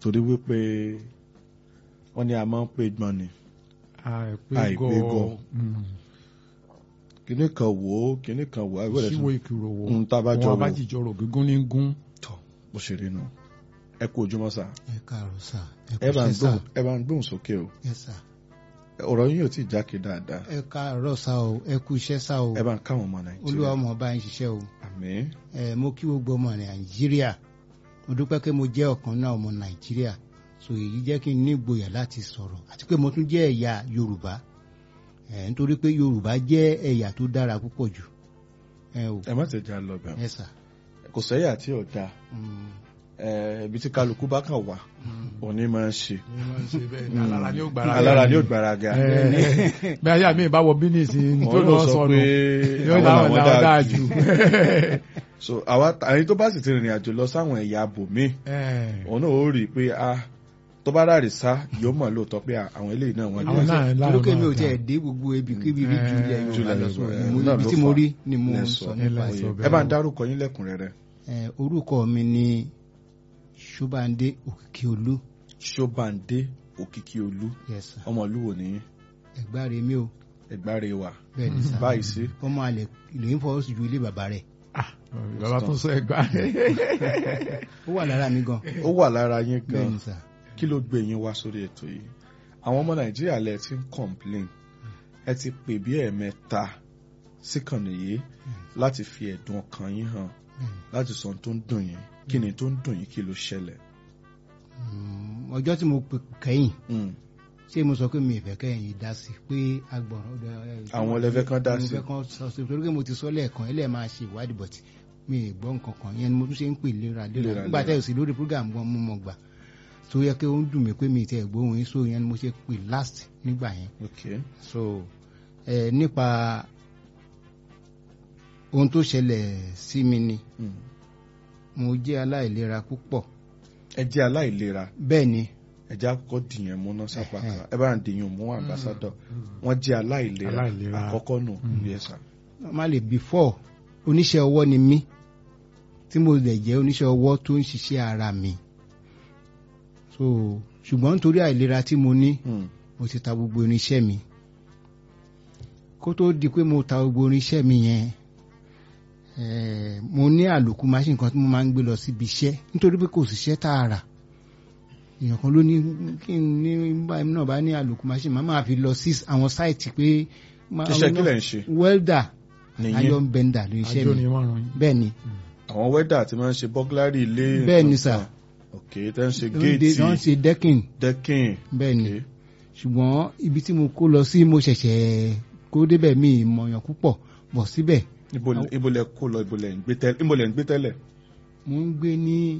torí wípé wọ́n ní a máa ń pè gbọ́n ni àìpé Àìpé gọ gọ. kíní kan wò ó kíní kan wò ó àìwé rẹ̀ síwò ìkìrò wo Mm, tá a bá jọ wọn wò. bá jìjọ rò gígún ní gún. tọ̀ bó ṣe rí nù ẹ kú ojúmọ́ sà ẹ káàárọ̀ sà ẹ bá ń kúṣẹ́ sà gbóhùn ẹ bá ń gbóhùn sókè o Yes, sà. ọ̀rọ̀ yín ò tí ì jákè dáadáa ẹ káàárọ̀ sà o ẹ kú iṣẹ́ sà o ẹ bá ń káwọn ọmọ olúwa nàìjíríà ọmọ ọba ń ṣiṣẹ́ o àmín ẹ mo kí gbogbo ọmọ nàìjíríà mo dúpẹ́ pé mo jẹ́ ọ̀kan náà ọmọ nàìjíríà so èyí jẹ́ kí n ní ìgboyà láti sọ̀rọ̀ àti pé mo tún jẹ́ ẹ̀yà yorùbá ẹ nítorí pé yorùbá jẹ́ ẹ̀yà tó dára púpọ̀ jù ẹ o ẹ má tẹ̀jà lọ bẹ̀ ẹ sà kò sẹ́yà tí ò dáa Mm, ẹ ibi tí kálukú bá kàn wà òní máa ń ṣe alára ni ó gbára alára ni ó gbáraga bí ayé mi bá wọ bínísì tó wọn lọ ló sọ sọnù pé yóò àwọn láwọn làwọn dáa dáa jù. jù so àwa àyìn tó bá sì ti rìnrìn àjò lọ sáwọn ẹ̀yà abòmíì òun náà ó rí i pé a tó bá ráre sá yóò mọ̀ lóòótọ́ pé à, àwọn eléyìí náà wọ́n Àwọn dá náà láwọn lókè mi ò náà tiẹ̀ dáa. dé gbogbo ibi kíbi rí ju ilẹ̀ yorùbá Jùlẹ̀ lọ sọ Yorùbá, mo- náà ibi ló tí mo fà. rí ni mo lẹ ń sọ sọ ẹ nípa lẹ ẹ̀. sọ ẹ bá ń dárúkọ yín lẹ́kùnrẹ́rẹ́ Ẹ, orúkọ mi ni ṣọ́bàndé òkìkíolú ṣọ́bàndé òkìkí olú yes sir. ọmọ olúwo nìyí ẹ̀gbáre mi o ẹgbàre wà bẹ́ẹ̀ ni sá báyìí sí ọmọ alẹ lè ń fọwọ́ sí ju ilé bàbá rẹ̀ Ah, bàbá tó sọ ẹgbà ó wà lára mi gan ó wà lára yín bẹ́ẹ̀ gan ni sá kí ló gbé yín wá sórí ètò yìí àwọn ọmọ nàìjíríà lẹ ti ń complain ẹ ti pè bí ẹ̀ẹ̀mẹ́ta síkànnì yìí láti fi ẹ̀dùn ọkàn yín hàn láti sọ ohun tó ń dùn yín kí ni tó ń dùn yín kí ló ṣẹlẹ̀. Mm, ọjọ́ tí mo pè kẹ́yìn Mm. ṣé mo sọ pé mi ìfẹ́ kẹ́yìn yìí dá sí pé agbọ̀n Àwọn ẹlẹ́fẹ́ kan dá mo sí. fẹ́ kan sọ sí torí pé mo ti sọ lẹ́ẹ̀kan ẹlẹ́ẹ̀ máa ṣe ìwádìí bọ̀tì mi ì gbọ́ nǹkan kan yẹn ni mo tún ṣe ń pè léra léra Léra, nígbà léra. tẹ́ ò sí lórí program gan mo mọ̀ gbà tó yẹ kí ó ń dùn mí pé mi ì tẹ́ gbóhùn yín so yẹn ni mo ṣe pè last nígbà yẹn ok so ẹ nípa ohun tó ṣẹlẹ̀ sí mi ni Mm. mo jẹ́ aláìlera púpọ̀ ẹ jẹ́ aláìlera bẹ́ẹ̀ ni ẹ jẹ́ àkọ́kọ́ dìyàn múná sápá Ẹhẹ́. kan ẹ bá ń dìyàn mú àmbásádọ̀ wọ́n jẹ́ aláìlera Aláìlera. àkọ́kọ́ nù yes sir. normally before oníṣẹ́ ọwọ́ ni mí tí mo lè jẹ́ oníṣẹ́ ọwọ́ tó ń ṣiṣẹ́ ara mi so ṣùgbọ́n nítorí àìlera tí mo ní Mm. mo ti ta gbogbo irinṣẹ́ mi kó tó di pé mo ta gbogbo irinṣẹ́ mi yẹn eh, mo ní àlòkù machine kan tí mo máa ń gbé lọ síbi iṣẹ́ nítorí pé kò síṣẹ́ tààrà èèyàn kan ló ní kí n ní báyìí náà bá ní àlòkù machine máa máa fi lọ sí àwọn sáìtì pé máa- iṣẹ́ kí lẹ̀ ń ṣe welder nìyí iron bender ló iṣẹ́ àjọ mi ni wọ́n ràn yín. bẹ́ẹ̀ ni àwọn wẹ́dà tí wọ́n ń ṣe bọ́gláàrì ilé Bẹ́ẹ̀ ni, nǹkan sir. kan. ok tẹ́ ń ṣe wọ́n géètì ṣe decking dẹ́kìn bẹ́ẹ̀ ni ok ṣùgbọ́n ibi tí mo kó lọ sí mo ṣẹ̀ṣẹ̀ kó débẹ̀ mi ìmọ̀yàn púpọ̀ bọ̀ síbẹ̀ ibo ibo lẹ kó lọ ibo lẹ ń gbé tẹ́lẹ̀ ibo lẹ ń gbé tẹ́lẹ̀ mo ń gbé ní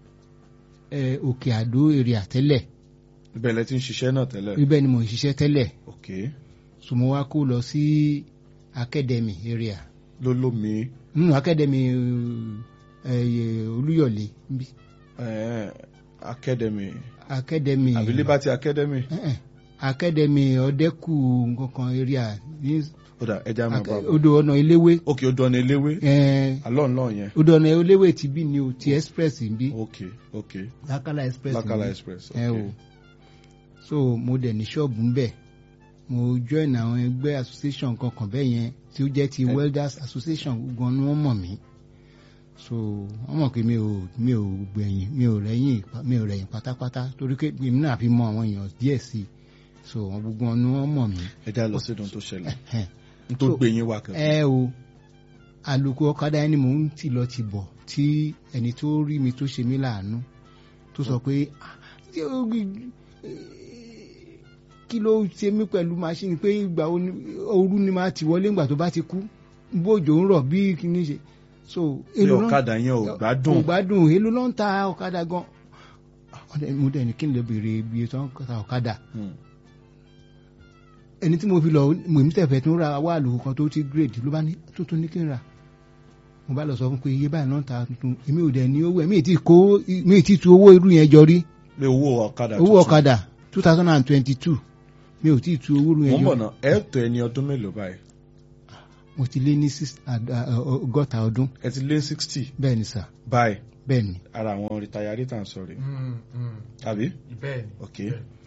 eh, òkè àdó èrè àtẹ́lẹ̀ ibẹ̀ lẹ ti ń ṣiṣẹ́ náà tẹ́lẹ̀ ibẹ̀ ni mo ń ṣiṣẹ́ tẹ́lẹ̀ ok so mo wá kó lọ sí academy area ló lómi nínú academy eh, olúyọ̀lé níbí. eh, academy academy àbí liberty academy Eh, eh, academy ọ̀dẹ́kù nǹkan area ní kódà ẹja máa bá bọ̀ odò ọ̀nà eléwé ok ó dán ní eléwé eh, alọ́ ńlọ yẹn odò ọ̀nà eléwé ti bí ni o ti express ń bí ok ok lakala express lakala ń bí. express ẹ ok o so mo dẹ̀ ní ṣọ́ọ̀bù ń bẹ̀ mo join àwọn ẹgbẹ́ association kankan bẹ́ẹ̀ yẹn tí ó jẹ́ ti Ẹ- welders association gan ni wọ́n mọ̀ mí so wọ́n mọ̀ pé mi ò mi ò gbẹ̀yìn mi ò rẹ̀yìn pa- mi ò rẹ̀yìn pátápátá torí pé èmi náà fi mọ àwọn èèyàn díẹ̀ sí i so wọn gbogbo wọn ni wọ́n mọ̀ mí ẹja lọ sí ìdùn tó ṣẹlẹ̀ Ẹhẹ́n. n tó So- gbé yín wá kan ẹ o àlòkù ọ̀kadà ẹni mò ń tì lọ ti bọ̀ tí ẹni tó rí mi tó ṣe mí láàánú tó sọ pé "Ah, ṣé o rí- eh, kí ló ṣe mí pẹ̀lú máṣíìnì pé ìgbà wo ni- ooru ni máa ti wọlé ìgbà tó bá ti kú bójò ń rọ̀ bí kíní ṣe so pé èlò ló ń- ọ̀kadà yẹn ò gbádùn kò gbádùn èlò ló ń ta ọ̀kadà gan Ọ̀dẹ̀- mo dẹ̀ ní kí n lè béèrè ibi tó ń ta ọ̀kadà Hmm. ẹni tí mo fi lọ mo ní tẹ̀fẹ̀ tó ń ra wá àlòkù kan tó ti grade ló bá ní tuntun ní kí n ra mo bá lọ sọ fún pé iye báyìí náà ń ta tuntun èmi ò dẹ̀ ní owó ẹ̀ mi ì tí kó mi ì tí tu owó irú yẹn jọ rí pé owó ọ̀kadà owó tuntun. ọ̀kadà two thousand and twenty two mi ò tí ì tu owó irú mo yẹn ń bọ̀ jọ náà ẹ tó ẹni ọdún mélòó báyìí mo ti lé ní six àd- à- ọgọ́ta ọdún ẹ ti lé sixty bẹ́ẹ̀ ni sà báyìí bẹ́ẹ̀ ni ara àwọn rìtayárì tà ń sọ rè Mm, mm. àbí bẹ́ẹ̀ ni. ok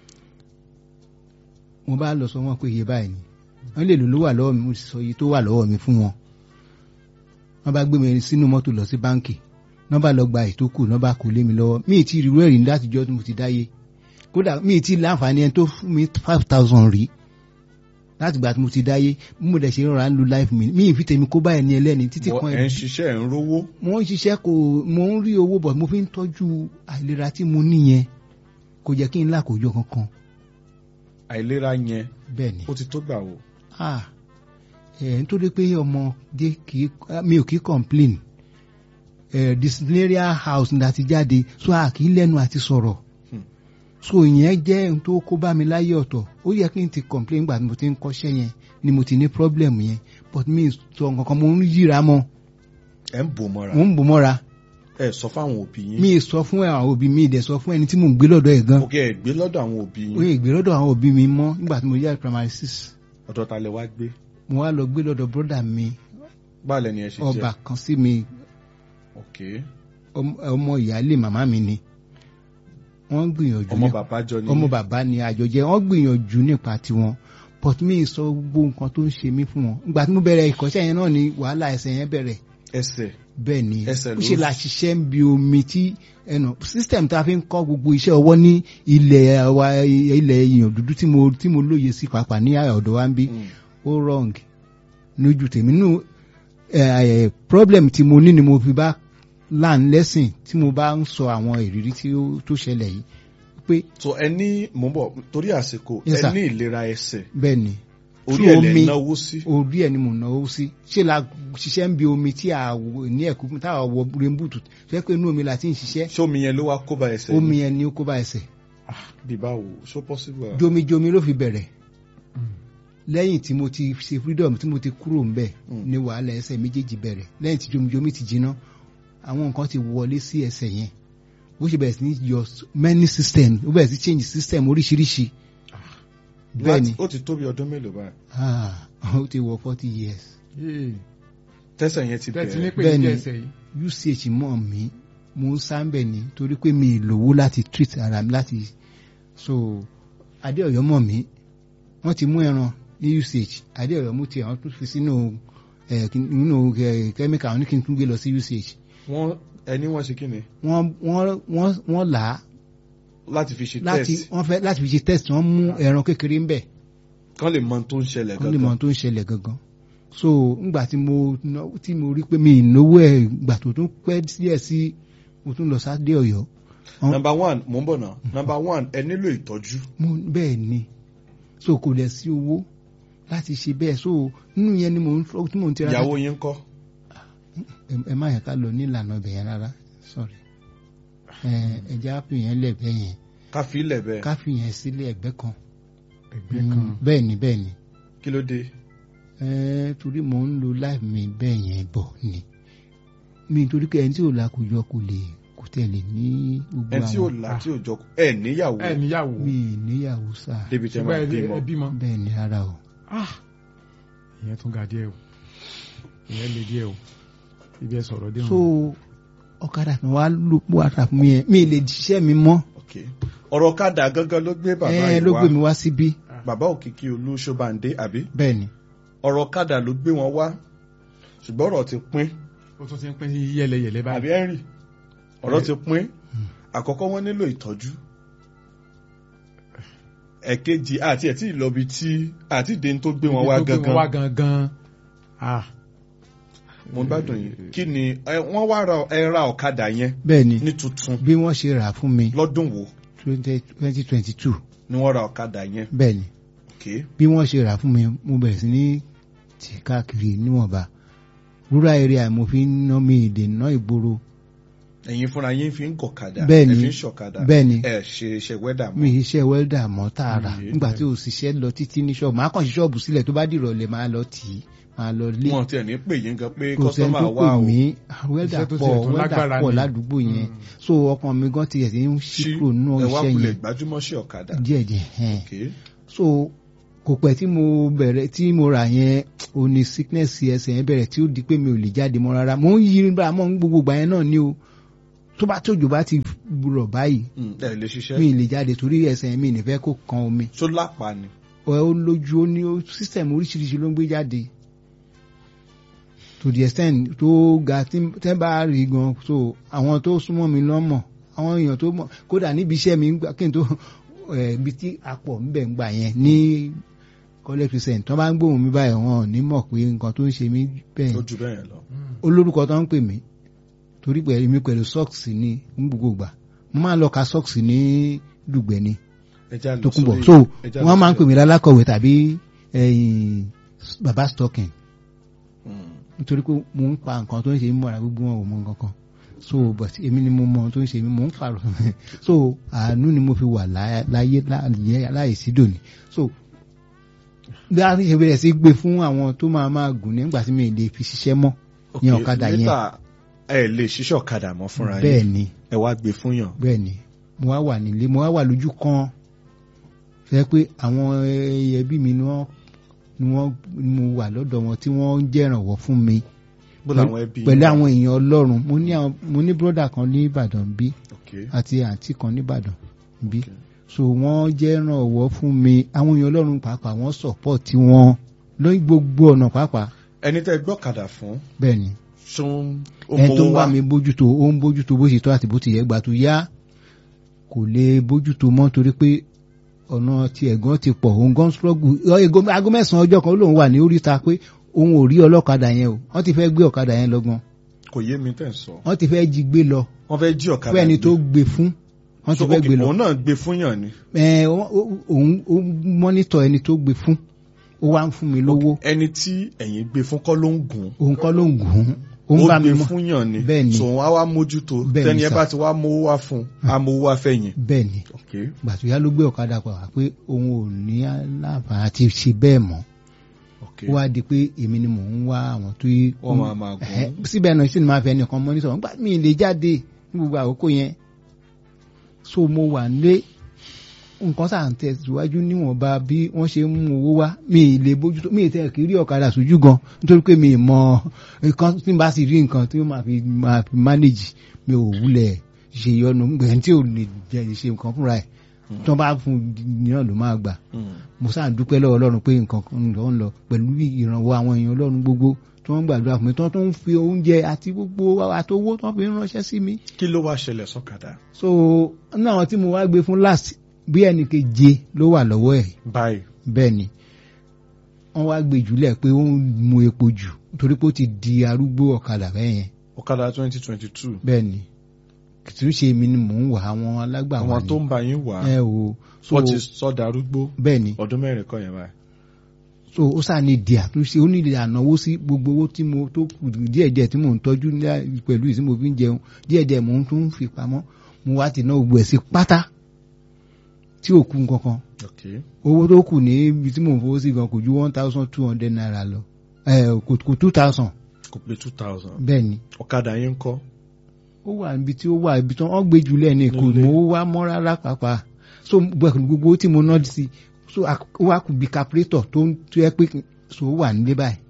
mo bá lọ sọ wọn pé iye báyìí ni wọ́n lè lò ló wà lọ́wọ́ mi mo sì sọ iye tó wà lọ́wọ́ mi fún wọn wọ́n bá gbé mi sínú mọ́tò lọ sí báǹkì wọ́n bá lọ gba ètò kù wọ́n bá kó lé mi lọ́wọ́ mi ì tí ì rí rẹ́rìn láti jọ́ tí mo ti dáyé kódà mi ì tí ì láǹfààní ẹni tó fún mi five thousand rí láti gbà tí mo ti dáyé bí mo dẹ̀ ṣe rọra ń lo life mi mi ì fi tèmi kó báyìí ní ẹlẹ́ni títí Wọ́n- kan ẹ̀ ń ṣiṣẹ́ ẹ̀ ń rówó mo ń ṣiṣẹ́ kò mo ń rí owó bọ̀ mo fi ń tọ́jú àìlera tí mo níyẹn kò jẹ́ kí n lákòójọ kankan àìlera yẹn bẹ́ẹ̀ ni ó ti tó gbà wò ah ẹ̀ nítorí pé ọmọdé kì í mi ò kì í complain ẹ̀ disciplinary house ní láti jáde so a kì í lẹ́nu àti sọ̀rọ̀ Hmm. so ìyẹn jẹ́ ohun tó kó bá mi láyé ọ̀tọ̀ ó yẹ kí n ti complain gbà tí mo ti ń kọ́ṣẹ́ yẹn ni mo ti ní problem yẹn but mi ì sọ nǹkan kan mo ń yíra mọ́ ẹ̀ ń bò mọ́ra mo ń bò mọ́ra ẹ̀ sọ fáwọn òbí yín mi ì sọ fún àwọn òbí mi ì dẹ̀ sọ fún ẹni tí mò ń gbé lọ́dọ̀ ẹ̀ gan ok ẹ̀ gbé lọ́dọ̀ àwọn òbí ó yín yẹ gbé lọ́dọ̀ àwọn òbí mi mọ́ nígbà tí mo yá primary six ọ̀dọ̀ ta lẹ wá gbé mo wá lọ gbé lọ́dọ̀ brother mi báàlẹ̀ ni ẹ ṣe ọba jẹ́ kan sí mi ok ọm- ọmọ ìyáálé màmá mi ni wọ́n gbìyànjú ọmọ ní- bàbá jọ ni ọmọ bàbá ni àjọjẹ wọ́n gbìyànjú nípa tiwọn but mi sọ gbogbo nǹkan tó ń ṣe mí fún wọn ìgbà tí mo bẹ̀rẹ̀ ìkọ́ṣẹ́ yẹn náà ni wàhálà ẹsẹ̀ yẹn bẹ̀rẹ̀ ẹsẹ̀ bẹ́ẹ̀ ni Ẹsẹ̀ ó ló ṣe ń- la ṣiṣẹ́ ń bi omi tí ẹnu system tá a fi ń kọ́ gbogbo iṣẹ́ ọwọ́ ní ilẹ̀ wa ilẹ̀ èèyàn dúdú tí mo tí mo lóye sí pàápàá ní ọ̀dọ̀ wa ń bí Mm. ó wrong lójú tèmi nínú problem tí mo ní ni mo fi bá learn lesson tí mo bá ń sọ àwọn ìrírí tí ó tó ṣẹlẹ̀ yìí pé so ẹ ní mò ń bọ̀ torí àsìkò Yes, ẹ sir. ní ìlera ẹsẹ̀ bẹ́ẹ̀ ni orí Tí ẹ̀ lẹ̀ omi- náwó sí orí ẹ̀ ni mo náwó sí ṣé la ṣiṣẹ́ ń bi omi tí a wò ní ẹ̀kú tá a wọ rainboot ṣé pé inú omi la ti ń ṣiṣẹ́ ṣé omi yẹn ló wá kó bá ẹsẹ̀ omi yìí? yẹn ni ó kó bá ẹsẹ̀ bí báwo ṣó possible ah? jomijomi ló fi bẹ̀rẹ̀ lẹ́yìn tí mo ti ṣe freedom tí mo ti kúrò ń bẹ̀ Mm. ni wàhálà ẹsẹ̀ méjèèjì bẹ̀rẹ̀ lẹ́yìn tí jomijomi ti jiná àwọn nǹkan ti wọlé sí ẹsẹ̀ yẹn bó ṣe bẹ̀rẹ̀ sí ní yọ many system ó bẹ̀rẹ̀ sí change system oríṣiríṣi bẹ́ẹ̀ ni Láti- ó ti tó bí ọdún mélòó báyìí ah, ó ti wọ forty years Yéè. tẹ́sẹ̀ yẹn ti tẹ́tí ní bẹ̀rẹ̀ pé Bẹ́ẹ̀ ní ni. ẹsẹ̀ yìí. uch mọ̀ mí mo ń sáńbẹ̀ ni torí pé mi ì lówó láti treat ara mi láti so adéọ̀yọ́ mọ̀ mí wọ́n ti mú ẹran ní uch adéọ̀yọ́ mú tiẹ̀ wọ́n tún fi sínú ẹ̀ kí- nínú ẹ̀ kẹ́míkà wọn ní kí n tún gbé lọ sí uch wọ́n ẹni wọ́n ṣe kí ni wọ́n wọ́n wọ́n wọ́n là á láti fi ṣe láti test wọ́n fẹ́ láti fi ṣe test wọ́n mú ẹran kékeré ń bẹ̀ kán lè mọ ohun tó ń ṣẹlẹ̀ wọ́n lè mọ gangan ohun tó ń ṣẹlẹ̀ gangan so ngbà tí mo ná- tí mo rí pé mi ì náwó ẹ̀ gbà tó tún pẹ́ díẹ̀ sí mo tún lọ sáde ọ̀yọ́ Wọ́n- number one mò ń bọ̀ náà number one ẹ nílò ìtọ́jú mo bẹ́ẹ̀ ni so kò lẹ̀ sí owó láti ṣe bẹ́ẹ̀ so nínú yẹn ni mo ń fọ́ tí mo ń tira ìyàwó yín kọ́ ẹ- ẹ má yẹ ká lọ nílànà ibẹ̀ yẹn rárá sorry ẹ ẹja fi yẹn lẹ́gbẹ́ yẹn ká fi ilẹ̀ bẹ́ẹ̀ ká fi yẹn sílé ẹgbẹ́ kan ẹgbẹ́ Mm, kan. bẹ́ẹ̀ ni bẹ́ẹ̀ ni kí ló dé ẹ torí mo ń lo life mi bẹ́ẹ̀ yẹn bọ̀ ni mi torí pé ẹni tí ò la kò jọ kò lè kò tẹ̀lé ní gbogbo ẹ tí ò àwọn là tí ò jọ ẹ níyàwó ẹ níyàwó. mi ì níyàwó sáà débi tẹ́ ṣùgbọ́n máa ẹ bímọ ẹ bímọ. bẹ́ẹ̀ ni rárá o Ah! ìyẹn tún ga díẹ̀ o ìyẹn le díẹ̀ o ibi ẹ sọ̀rọ̀ dé so ọ̀kadà kan wá ló pọ̀ àtà fún mi yẹn mi ì lè jíṣẹ́ mi mọ́ ok ọ̀rọ̀ kádà gangan ló gbé bàbá ẹ yìí ló wá gbé mi wá síbí bàbá òkìkí olú ṣọ́bàǹdé àbí bẹ́ẹ̀ ni ọ̀rọ̀ kádà ló gbé wọn wá ṣùgbọ́n ọ̀rọ̀ ti pín ó tún ti ń pín yẹlẹyẹlẹ àbí báyìí. henry ọ̀rọ̀ ti pín àkọ́kọ́ wọ́n nílò ìtọ́jú ẹ̀kejì àti ẹ̀ tí ìlọbi tí àti ìdè tó gbé wọn wá Ibi tó gbé wọn wá gangan gangan. Ah! mo gbádùn yìí kí ni ẹ, wọ́n wá ra ẹ ra ọ̀kadà yẹn bẹ́ẹ̀ ni ní tuntun bí wọ́n ṣe rà fún mi lọ́dún wo twenty twenty two ni wọ́n ra ọ̀kadà yẹn bẹ́ẹ̀ ni ok bí wọ́n ṣe rà fún mi mo bẹ̀rẹ̀ sí ní tì káàkiri níwọ̀nba rural area mo fi ń ná mi ìdè ná ìgboro ẹ̀yin fúnra yín fi ń gọ̀kadà Bẹ́ẹ̀ ni. ẹ fi ń ṣọ̀kadà bẹ́ẹ̀ ni ẹ ṣe iṣẹ́ wẹ́dà mi mọ́ iṣẹ́ wẹ́ldà mọ́ tààrà Iye, nígbà tí ò ṣiṣẹ́ lọ títí ní ṣọ́ọ̀bù máa kàn sí ṣọ́ọ̀bù sílẹ̀ tó bá dìrọ̀lẹ́ máa lọ tì í máa lọ lé wọn tiẹ̀ ní pè yín gan pé kò sẹ́ni kọ́sọ́mà tó wà pè o mí wẹ́ldà Iṣẹ́ tó pọ̀ tiẹ̀ tún wẹ́ldà lágbára pọ̀ ni. ládùúgbò yẹn Mm. so ọkàn mi gan tiẹ̀ ti ń ṣí ṣí kúrò nínú ẹ wá iṣẹ́ kulẹ̀ yẹn gbajúmọ̀ sí ọ̀kadà díẹ̀díẹ̀ hẹ́n ok so kò pẹ́ tí mo bẹ̀rẹ̀ tí mo rà yẹn ò ní sickness ẹsẹ̀ yẹn bẹ̀rẹ̀ tí ó di pé mi ò lè jáde mọ́ rárá mo ń yí bá mọ́ gbogbo ìgbà yẹn náà ni o tó bá tójò bá ti rọ̀ báyìí Mm, ẹ lè ṣiṣẹ́ mi ì lè jáde torí ẹsẹ̀ mi ní fẹ́ kó kan omi tó lápá ni ẹ ó lójú ó ní ó sísẹ̀mù oríṣiríṣi ló ń gbé jáde to the extent tó ga tí tẹ́ bá rí gan so àwọn tó súnmọ́ mi lọ́mọ̀ àwọn èèyàn tó mọ̀ kódà níbi iṣẹ́ mi ń gbà kí n tó ẹ̀ ibi tí apọ̀ ń bẹ̀ ń gbà yẹn ní college percent tó bá ń gbóhùn mi báyìí wọn ò ní mọ̀ pé nǹkan tó ń ṣe mí bẹ́ẹ̀ tó ju bẹ́ẹ̀ yẹn lọ. olórúkọ tó ń pè mí torí pẹ̀lú mi pẹ̀lú socks ní gbogbo gbà mo máa ń lọ ka socks ní dùgbẹ́ ni ẹja lọ tó kún bọ̀ sórí- so ẹja lọ wọ́n máa ń sórí- pè mí lálákọ̀wé tàbí ẹ̀yìn baba stocking Mm, nítorí pé mo ń pa nǹkan tó ń ṣe mí mọ́ra gbogbo wọn ò mọ nǹkan kan so but èmi ni mo mọ ohun tó ń ṣe mí mo ń pààrọ̀ so àánú ni mo fi wà lá- láyé láyé láìsí dòní so bí a ṣe bẹ̀rẹ̀ sí gbé fún àwọn tó máa máa gùn nígbà tí mi lè fi ṣiṣẹ́ mọ́ ní ok, ọ̀kadà yẹn later, ẹ lè ṣiṣẹ́ ọ̀kadà mọ́ fúnra bẹ́ẹ̀ yín ni ẹ wá gbé fún yàn. bẹ́ẹ̀ ni mo wá wà nílé mo wá wà lójú kan fẹ́ pé àwọn ẹbí mi ni wọ́n ni wọ́n ni mo wà lọ́dọ̀ wọn tí wọ́n ń jẹ́rànwọ́ fún mi bó làwọn ẹbí pẹ̀lú yín wà? àwọn èèyàn ọlọ́run mo ní àwọn mo ní bróda kan ní ìbàdàn bí ok àti àǹtí kan ní ìbàdàn bí ok so wọ́n jẹ́rànwọ́ fún mi àwọn èèyàn ọlọ́run pàápàá wọ́n sọ̀pọ̀tì wọn lóyún gbogbo ọ̀nà pàápàá ẹni tẹ́ gbọ́kadà fún bẹ́ẹ̀ ni ṣún ó ẹni tó ń mowó wá wá mi bójútó ó ń bójútó bó ṣe tó àti bó ti yẹ gbà tó yá kò lè bójútó mọ́ torí pé ọ̀nà ti ẹ̀gán ti pọ̀ òun gan struggle ego aago mẹ́sàn-án ọjọ́ kan ó lóun wà ní oríta pé òun ò rí ọlọ́kadà yẹn o wọ́n ti fẹ́ gbé ọ̀kadà yẹn lọ́gbọ́n kò yé mi tẹ́ ń sọ wọ́n ti fẹ́ jí gbé lọ wọ́n fẹ́ jí ọ̀kadà fún ẹni gbé. tó gbé fún wọ́n ti So, fẹ́ ok, gbé lọ òun náà gbé fún yàn ni ẹ ó- ó- òun ó mọ́nítọ̀ ẹni tó gbé fún ó wá ń fún mi lówó ẹni tí ẹ̀yin gbé fún kọ́ ló ń gùn òun kọ́ ló ń gùn ún ó ń ó bá mi gbé mọ́ fún yàn ni Bẹ́ẹ̀ ni. so wọn á wá mójútó Bẹ́ẹ̀ ni, tẹ́ni ẹ sir. bá ti wá mówó wá fún á mówó wá fẹ̀yìn bẹ́ẹ̀ ni ok gbàtúyá ló gbé ọ̀kadà pa wá pé òun ò ní aláǹfààní àti ṣe bẹ́ẹ̀ mọ́ ok ó wá di pé èmi ni mò ń wá àwọn tó yí. Wọ́n máa máa gùn. Ẹ̀hẹ́, síbẹ̀ náà sì ni máa fẹ́ nìkan mọ́ nítorí nígbà mi lè jáde ní gbogbo àkókò yẹn so mo wà nílé nǹkan sáà ń tẹ̀síwájú níwọ̀nba bí wọ́n ṣe ń mú owó wá mi ì lè bójútó mi ì tẹ̀ kí rí ọ̀kadà sójú gan nítorí pé mi ì mọ nǹkan tí n bá sì rí nǹkan tí ó máa fi máa fi manage mi ò wúlẹ̀ ṣe yọnu gbẹ̀yìn tí ò lè jẹ́ ṣe nǹkan fúnra ẹ̀ tí wọ́n bá fún un náà ló máa gbà Mm. mo sáà dúpẹ́ lọ́wọ́ ọlọ́run pé nǹkan kan ń lọ ń lọ pẹ̀lú ìrànwọ́ àwọn èèyàn ọlọ́run gbogbo tí wọ́n ń gbàdúrà fún mi tí wọ́n tún ń fi oúnjẹ àti gbogbo àtowó tí wọ́n fi ń ránṣẹ́ sí mi. kí ló wá ṣẹlẹ̀ sọ́kadà so náà tí mo wá gbé fún last bí ẹnì keje ló wà lọ́wọ́ ẹ̀ báyìí bẹ́ẹ̀ ni wọ́n wá gbé jùlẹ̀ pé ó ń mu epo jù torí pé ó ti di arúgbó ọ̀kadà bẹ́ẹ̀ yẹn ọ̀kadà twenty twenty two bẹ́ẹ̀ ni kìtì ń ṣe mi ni mò ń wà àwọn alágbàwọ̀ àwọn ni tó ń bá yín wà ẹ o so wọ́n ti sọ́dà arúgbó bẹ́ẹ̀ ni ọdún mẹ́rin kọ́ yẹn báyìí so ó sáà ní di àtúnṣe ó ní di ànáwó sí gbogbo owó tí mo tó kù díẹ̀díẹ̀ tí mò ń tọ́jú ní- pẹ̀lú ìsí mo fi ń jẹun díẹ̀díẹ̀ mò ń tún fi pamọ́ mo wá ti ná gbogbo ẹ̀ sí pátá tí ò kú kankan ok owó tó kù ní ibi tí mò ń fowó sí gan kò ju one thousand two hundred naira lọ ẹ kò kò two thousand kò pé two thousand bẹ́ẹ̀ ni ọ̀kadà yín kọ́ ó wà níbi tí ó wà ibi tí wọ́n gbé jùlẹ̀ ní kò Nílé. mọ́ wá mọ́ rárá pàápàá so gbogbo gbogbo tí mo ná sí so ó wà kù bí calculator tó ń tó yẹ pé so ó wà nílé báyìí.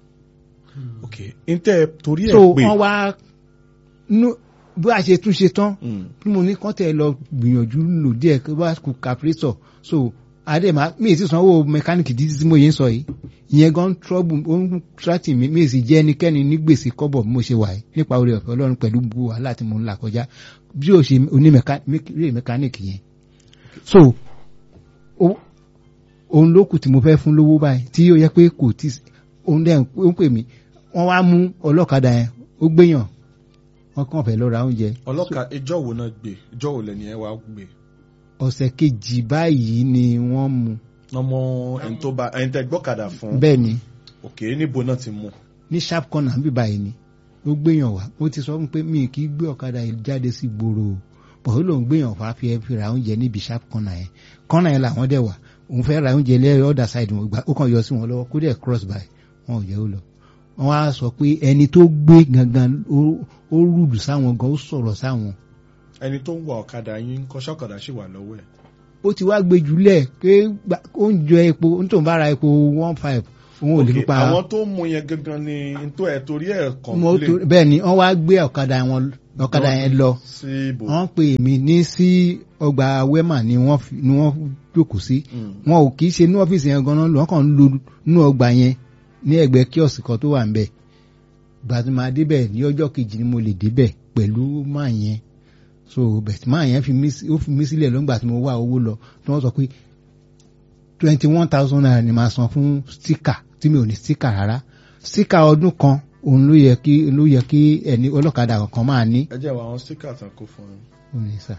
ok n tẹ́ torí ẹ̀ so pé wọ́n wá nú bí a ṣe tún ṣe tán Mm. bí mo ní kán tẹ̀ lọ gbìyànjú lò díẹ̀ kí wọ́n kú calculator so adema mi ì sì sanwó mẹkáníìkì títí tí mo yẹn sọ yìí ìyẹn gan trouble ó ń trati mi mi ì sì jẹ́ ẹnikẹ́ni ní gbèsè kọ́bọ̀ bí mo ṣe wà yìí nípa oore ọ̀fẹ́ ọlọ́run pẹ̀lú gbogbo wàhálà tí mo ń là kọjá bí o ṣe oní mẹkáníìkì yẹn so ó- òun ló kù tí mo fẹ́ fún lówó báyìí tí ó yẹ pé kò tí òun dẹ̀ ń pè mí wọ́n wá mú ọlọ́kadà yẹn ó gbéyàn wọ́n kàn fẹ́ lọ ra oúnjẹ ọlọ́ka ìjọ wo náà gbé ìjọ wo lẹ́ni ẹ wá gbé ọ̀sẹ̀ kejì báyìí ni wọ́n mú ọmọ ẹni tó bá ẹni tẹ́ gbọ́kadà fún bẹ́ẹ̀ ni ok níbo náà ti mú ní sharp corner bí báyìí ni ó gbéyàn wá ó ti sọ fún pé mi kì í gbé ọ̀kadà yìí jáde sí gbòòrò bọ̀ ó lòun gbéyàn wá fi fi ra oúnjẹ níbi sharp corner yẹn corner yẹn làwọn dẹ̀ wà òun fẹ́ ra oúnjẹ lẹ́yìn other side wọn gbà ó kàn yọ sí wọn lọ́wọ́ kó dẹ̀ cross by wọn ò jẹ́ ó lọ wọ́n á sọ pé ẹni tó gbé gangan ó- ó rúdù sáwọn gan ó sọ̀rọ̀ sáwọn ẹni tó ń wa ọ̀kadà yín ń kọ́ṣẹ́ ọ̀kadà sì wà lọ́wọ́ ẹ̀ ó ti wá gbé jùlẹ̀ pé gbà- ó ń jọ epo nítorí bá ra epo one five òun ò lè Ok, fi pa àwọn tó mú yẹn gangan ni n tó ẹ̀ torí ẹ̀ mo complain tó- bẹ́ẹ̀ ni wọ́n wá gbé ọ̀kadà wọn ọ̀kadà yẹn lọ sí ibò. wọ́n pè mí ní sí ọgbà wema ni wọ́n fi- ni wọ́n jókòó sí Mm. wọn ò kì í ṣe ní ọ́fíìsì yẹn gan-an lọ wọ́n kàn ń lo inú ọgbà yẹn ní ẹ̀gbẹ́ kíọ̀sì kan tó wà ń bẹ̀ gbà tí màá débẹ̀ ní ọjọ́ kejì ni mo lè débẹ̀ pẹ̀lú máa yẹn so bẹ̀tì máa yẹn fi mí sí- ó fi mí sílẹ̀ lọ́gbà tí mo wá owó lọ tí wọ́n sọ pé twenty one thousand naira ni màá san fún stika tí mi ò ní stika rárá stika ọdún kan òun ló yẹ kí ló yẹ kí ẹni ọlọ́kadà kankan máa ní ẹ jẹ́ àwọn àwọn sticker tán kó fún un. òní sà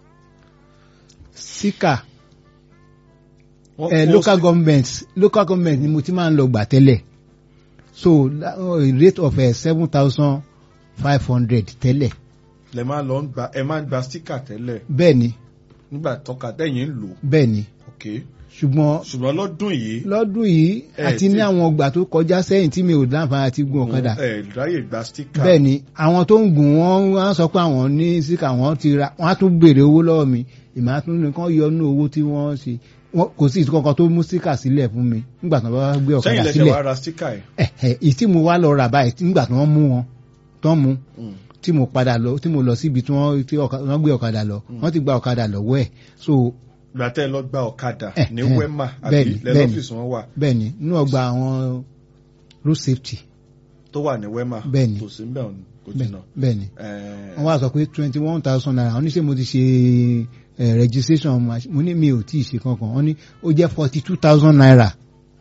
stika Wọ́n eh, kó local sti- government local government ni mo ti máa ń lọ gbà tẹ́lẹ̀ so la- uh, rate of seven thousand five hundred tẹ́lẹ̀ lẹ máa lọ ń gba ẹ máa ń gba sticker tẹ́lẹ̀ bẹ́ẹ̀ ni nígbà tọ́ka tẹ̀yìn ń lò bẹ́ẹ̀ ni ok ṣùgbọ́n ṣùgbọ́n lọ́dún yìí lọ́dún yìí Eh, àti tí- ní àwọn ọgbà tó kọjá sẹ́yìn tí mi ò láǹfààní àti gun ọ̀kadà ẹ ráyè gba sticker. bẹ́ẹ̀ ni àwọn tó ń gùn wọ́n wọ́n á sọ pé àwọn ní síkà wọ́n ti ra wọ́n á tún béèrè owó lọ́wọ́ mi ìmọ̀ àtún nìkan yọ inú owó tí wọ́n ṣe Wọ́n- kò sí ìtukọ̀kan tó mú síkà sílẹ̀ fún mi nígbà tí wọ́n bá gbé sẹ́yìn ọ̀kadà lẹ́sẹ̀ sílẹ̀ wàá ra sticker ẹ̀. ẹ̀hẹ̀ èyí tí mo wá lọ rà báyìí tí- nígbà tí wọ́n mú wọn tán mú Mm. tí mo padà lọ tí mo lọ síbi tí wọ́n tí ọ̀ka- wọ́n gbé ọ̀kadà lọ wọ́n ti gba ọ̀kadà lọ́wọ́ ẹ̀ so gbà tẹ́ ẹ lọ gba ọ̀kadà Eh, ní eh, wema àbí bẹ́ẹ̀ni, bẹ́ẹ̀ni. lẹ́lọ́fíìsì wọn wà bẹ́ẹ̀ ni nínú ọgbà àwọn road safety tó wà ní wema Bẹ́ẹ̀ni. kò sí mbẹ́ kò bẹ́ẹ̀ jìnnà. bẹ́ẹ̀ ni Eh, wọ́n wá sọ pé twenty one thousand naira wọ́n ní ṣé mo ti ṣe eh, registration mach- mo ní mi ò tí ì ṣe kankan wọ́n ní ó jẹ́ forty two thousand naira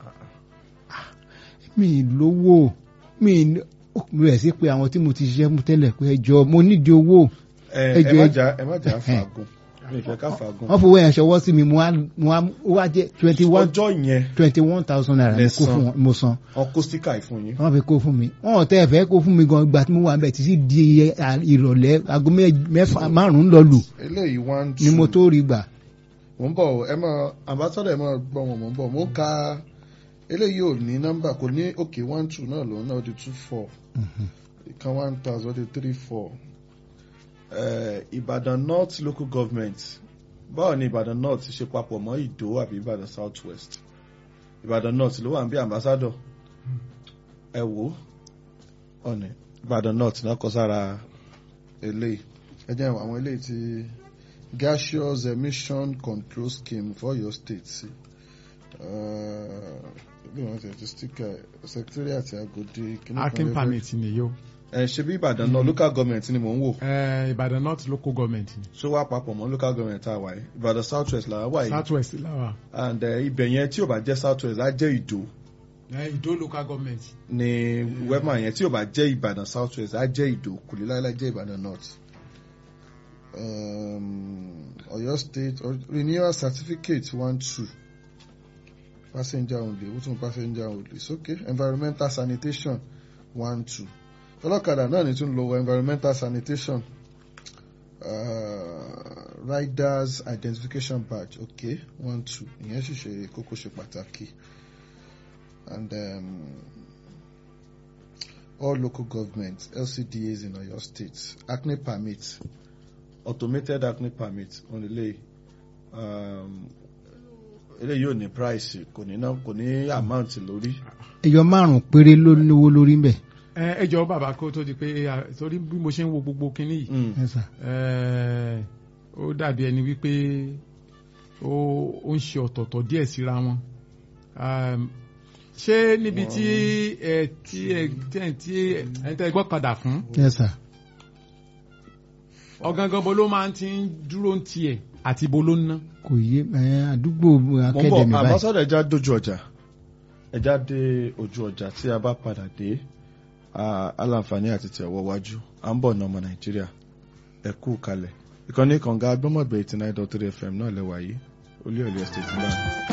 mi ì lówó mi ì ní- ó bẹ̀rẹ̀ sí pé àwọn tí mo ti ṣiṣẹ́ mú tẹ́lẹ̀ pé ẹjọ́ mo nídìí owó eh, ẹ ẹ jọ̀ọ́, má ẹ- jà ẹ má jà Eh, fàágùn mi ì fẹ́ ká fàágùn. wọ́n fowó yẹn ṣọwọ́ sí mi mo wá mo wá ó wá jẹ́ twenty one ọjọ́ yẹn twenty one thousand naira mo Lẹ kó san. fún wọn mo san wọn kó sticker yìí fún yín. wọ́n fi kó fún mi wọ́n ò tẹ́ ẹ fẹ́ kó fún mi gan ìgbà tí mo wà bẹ̀ títí di à- ìrọ̀lẹ́ aago mẹ́- mẹ́fà márùn-ún lọ lù eléyìí one two ni mo tó rí gbà. mo ń bọ̀ ẹ mọ ambassador ẹ mọ gbọ́ wọn mo ń bọ̀ mo ń ka eléyìí ò ní nọ́mbà kò ní òkè one two náà lòun náà ó di two four ìkan one thousand ó di three four Ìbàdàn North local government báwo ni Ìbàdàn North ṣe papọ̀ mọ́ Ìdó àbí Ìbàdàn South West Ìbàdàn North ló wà ń bí ambassador ẹ wò ó ọ̀nì Ìbàdàn North náà kọ sára eléyìí ẹ jẹ́ àwọn eléyìí ti gaseous emission control scheme for your state sí bí wọ́n ti ti sticker secretariat Agodi kìnnìkan akin lẹ́gbẹ̀ẹ́. permit ni yo ẹ ṣe bí Ìbàdàn náà local government ni mò ń wò Eh, Ìbàdàn north local government ni ṣó wá papọ̀ mọ́ local government tá a wà yìí Ìbàdàn South West là wà yìí south west làwà and eh, ibẹ̀ yẹn tí ò bá jẹ́ South West á jẹ́ Ìdó Eh, Ìdó local government ní wema yẹn tí ò bá jẹ́ Ìbàdàn South West á jẹ́ Ìdó kò lè láíláí jẹ́ Ìbàdàn North. Um, Ọ̀yọ́ State or- renewal certificate one two passenger only who tún passenger only it's okay environmental sanitation one two ọlọ́kadà náà ní tún lo environmental sanitation uh, riders identification badge okay one two ìyẹn sì ṣe kókó ṣe pàtàkì and um, all local governments LCDAs in Oyo State acne permit automated acne permit on the um, eléyìí ò ní price kò ní ná kò ní amount lórí ẹyọ márùn péré ló lówó lórí ń bẹ. Eh, ẹ jọ̀ọ́ bàbá kó tó di pé ah, torí bí mo ṣe ń wo gbogbo kinní yìí Mm. Yes, sir. Eh, ó dàbí ẹni wípé ó ó ń ṣe ọ̀tọ̀ọ̀tọ̀ díẹ̀ síra wọn Um, ṣé níbi tí ẹ tí ẹ tí ẹ tí ẹ tẹ gbọ́kadà fún Yes, sir. ọ̀gangan bo ló máa ń ti ń dúró ń tiẹ̀ àti bo ló ń ná. kò yé ẹ, àdúgbò mo ń akademi bọ̀ báyìí. àbásọ́dọ̀ ẹja dojú ọjà ẹja dé ojú ọjà tí a bá padà dé ah, aláǹfààní àti tẹ̀wọ́ wájú à ń bọ̀ ní ọmọ nàìjíríà ẹ kú kalẹ̀ ìkànnì kànga agbọ́mọ̀gbẹ̀ eighty nine dot three fm náà lẹ́wà yìí olú ọ̀lẹ́ estate náà.